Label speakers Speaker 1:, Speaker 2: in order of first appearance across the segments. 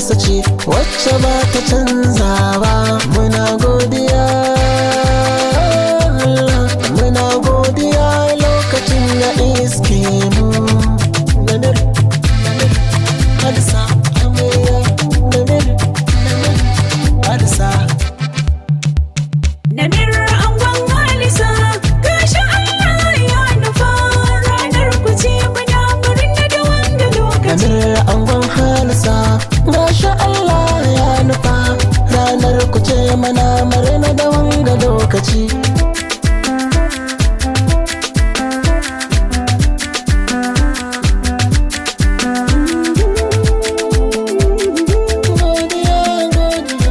Speaker 1: tasa ce wacce ba ta canza ba muna godiya Allah muna godiya lokacin da iske mu namir namir hadisa amarya namir namir hadisa
Speaker 2: Namir angon Halisa gashi Allah ya nufa ranar ku ce muna murna da wanga lokaci.
Speaker 1: namir angon halisa masha Allah ya nufa ranar ku ce mana marina da wanga lokaci Godiya, godiya,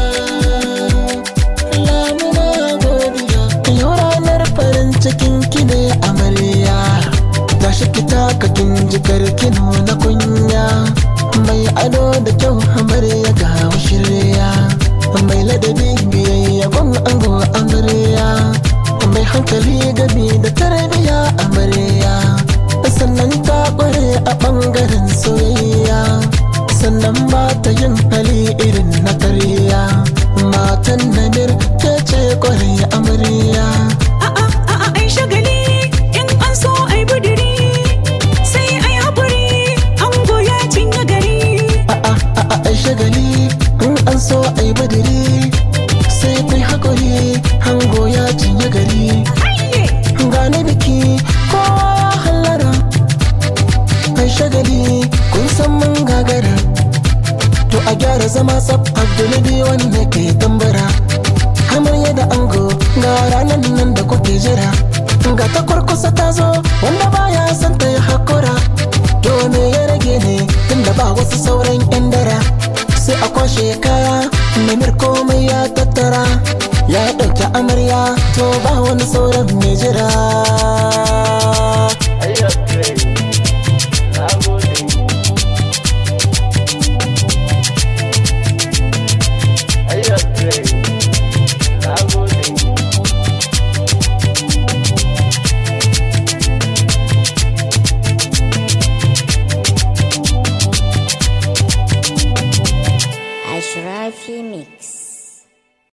Speaker 1: Allah muna godiya. Yau ranar farin cikin ki ne amarya Tashi ki taka kin jikar kino na kunya Mai ado da kyau amarya ga shirya Mai ladabi biyayya gun ango amarya Mai hankali gabi da tarbiya amarya Sannan ta kware a ɓangaren soyayya Sannan ba ta yin hali irin na karya Matan namir ke ce kware amarya
Speaker 2: A'a a'a ai shagali in an so ai buduri sai ai haƙuri ango ya cinye gari.
Speaker 1: a'a a'a ai shagali in an so ai badiri sai kai hakuri hango ya cinye gari
Speaker 2: Hayye!
Speaker 1: gane biki ko hallara ai shagali kun san mun gagara to a gyara zama tsaf abdulabi wanda ke tambara amarya da ango ga ranar nan da kuke jira ga ta kurkusa ta zo wanda baya son ta yi hakura to me ya rage ne tunda ba wasu sauran yan dara